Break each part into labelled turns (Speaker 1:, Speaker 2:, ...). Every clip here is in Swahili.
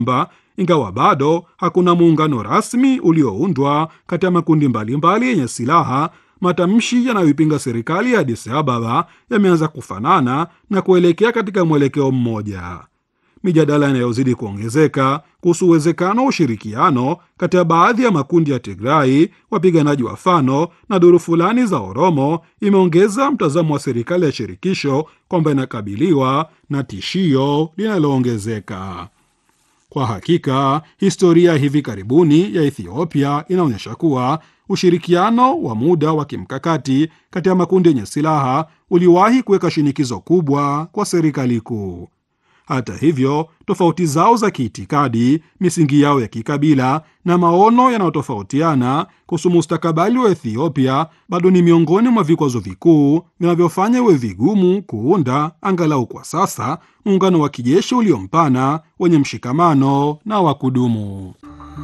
Speaker 1: kwamba ingawa bado hakuna muungano rasmi ulioundwa kati ya makundi mbalimbali yenye silaha, matamshi yanayoipinga serikali ya Addis Ababa yameanza kufanana na kuelekea katika mwelekeo mmoja. Mijadala inayozidi kuongezeka kuhusu uwezekano wa ushirikiano kati ya baadhi ya makundi ya Tigrai, wapiganaji wa Fano na duru fulani za Oromo imeongeza mtazamo wa serikali ya shirikisho kwamba inakabiliwa na tishio linaloongezeka. Kwa hakika, historia ya hivi karibuni ya Ethiopia inaonyesha kuwa ushirikiano wa muda wa kimkakati kati ya makundi yenye silaha uliwahi kuweka shinikizo kubwa kwa serikali kuu. Hata hivyo, tofauti zao za kiitikadi, misingi yao ya kikabila na maono yanayotofautiana kuhusu mustakabali wa Ethiopia bado ni miongoni mwa vikwazo vikuu vinavyofanya iwe vigumu kuunda, angalau kwa sasa, muungano wa kijeshi uliompana wenye mshikamano na wa kudumu.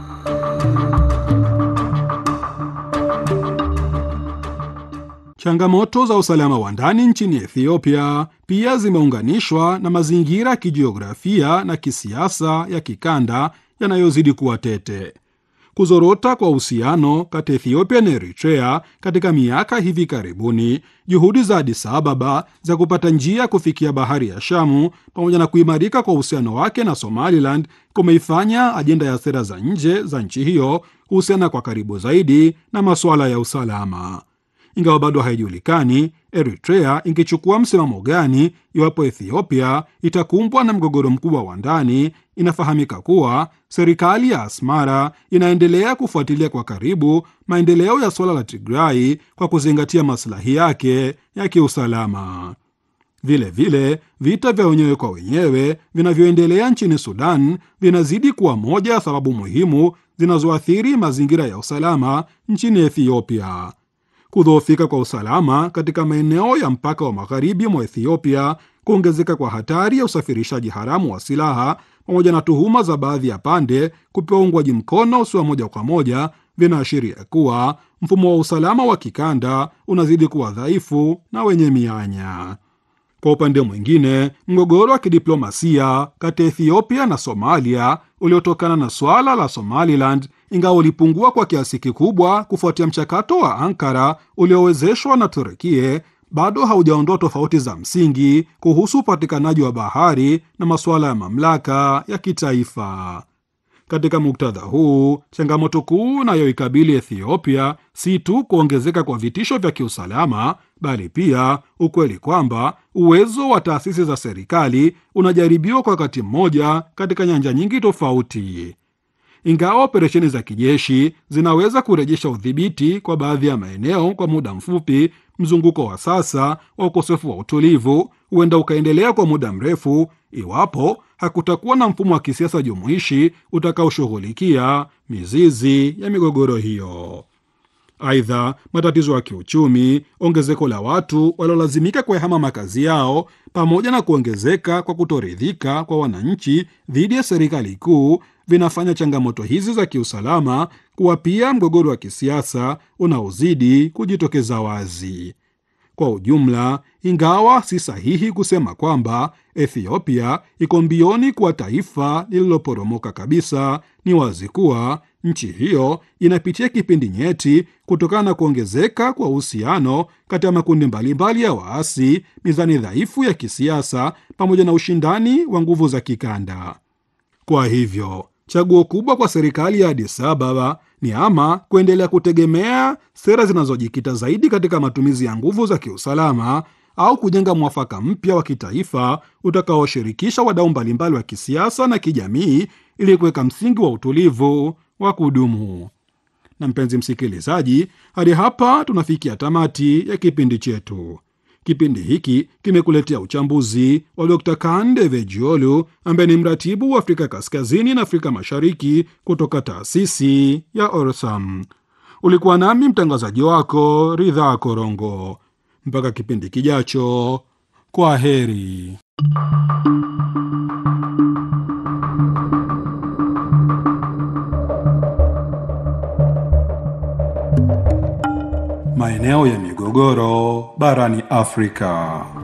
Speaker 1: Changamoto za usalama wa ndani nchini Ethiopia pia zimeunganishwa na mazingira ya kijiografia na kisiasa ya kikanda yanayozidi kuwa tete. Kuzorota kwa uhusiano kati ya Ethiopia na Eritrea katika miaka hivi karibuni, juhudi za Addis Ababa za kupata njia ya kufikia bahari ya Shamu, pamoja na kuimarika kwa uhusiano wake na Somaliland kumeifanya ajenda ya sera za nje za nchi hiyo kuhusiana kwa karibu zaidi na masuala ya usalama. Ingawa bado haijulikani Eritrea ingechukua msimamo gani iwapo Ethiopia itakumbwa na mgogoro mkubwa wa ndani, inafahamika kuwa serikali ya Asmara inaendelea kufuatilia kwa karibu maendeleo ya suala la Tigrai kwa kuzingatia maslahi yake ya kiusalama. Vilevile, vita vya wenyewe kwa wenyewe vinavyoendelea nchini Sudan vinazidi kuwa moja ya sababu muhimu zinazoathiri mazingira ya usalama nchini Ethiopia. Kudhoofika kwa usalama katika maeneo ya mpaka wa magharibi mwa Ethiopia, kuongezeka kwa hatari ya usafirishaji haramu wa silaha, pamoja na tuhuma za baadhi ya pande kupewa uungwaji mkono usio moja kwa moja, vinaashiria kuwa mfumo wa usalama wa kikanda unazidi kuwa dhaifu na wenye mianya. Kwa upande mwingine, mgogoro wa kidiplomasia kati ya Ethiopia na Somalia uliotokana na swala la Somaliland, ingawa ulipungua kwa kiasi kikubwa kufuatia mchakato wa Ankara uliowezeshwa na Turukie, bado haujaondoa tofauti za msingi kuhusu upatikanaji wa bahari na masuala ya mamlaka ya kitaifa. Katika muktadha huu, changamoto kuu inayoikabili Ethiopia si tu kuongezeka kwa vitisho vya kiusalama, bali pia ukweli kwamba uwezo wa taasisi za serikali unajaribiwa kwa wakati mmoja katika nyanja nyingi tofauti. Ingawa operesheni za kijeshi zinaweza kurejesha udhibiti kwa baadhi ya maeneo kwa muda mfupi, mzunguko wa sasa wa ukosefu wa utulivu huenda ukaendelea kwa muda mrefu iwapo hakutakuwa na mfumo wa kisiasa jumuishi utakaoshughulikia mizizi ya migogoro hiyo. Aidha, matatizo ya kiuchumi, ongezeko la watu waliolazimika kuyahama makazi yao, pamoja na kuongezeka kwa kutoridhika kwa wananchi dhidi ya serikali kuu vinafanya changamoto hizi za kiusalama kuwa pia mgogoro wa kisiasa unaozidi kujitokeza wazi. Kwa ujumla, ingawa si sahihi kusema kwamba Ethiopia iko mbioni kuwa taifa lililoporomoka kabisa, ni wazi kuwa nchi hiyo inapitia kipindi nyeti kutokana na kuongezeka kwa uhusiano kati ya makundi mbalimbali ya waasi, mizani dhaifu ya kisiasa, pamoja na ushindani wa nguvu za kikanda. Kwa hivyo chaguo kubwa kwa serikali ya Addis Ababa ni ama kuendelea kutegemea sera zinazojikita zaidi katika matumizi ya nguvu za kiusalama au kujenga mwafaka mpya wa kitaifa utakaoshirikisha wadau mbalimbali wa kisiasa na kijamii ili kuweka msingi wa utulivu wa kudumu. Na mpenzi msikilizaji, hadi hapa tunafikia tamati ya kipindi chetu. Kipindi hiki kimekuletea uchambuzi wa Dr Kande Vejiolu ambaye ni mratibu wa Afrika Kaskazini na Afrika Mashariki kutoka taasisi ya Orsam. Ulikuwa nami mtangazaji wako Ridhaa Korongo. Mpaka kipindi kijacho, kwa heri. Maeneo ya migogoro barani Afrika.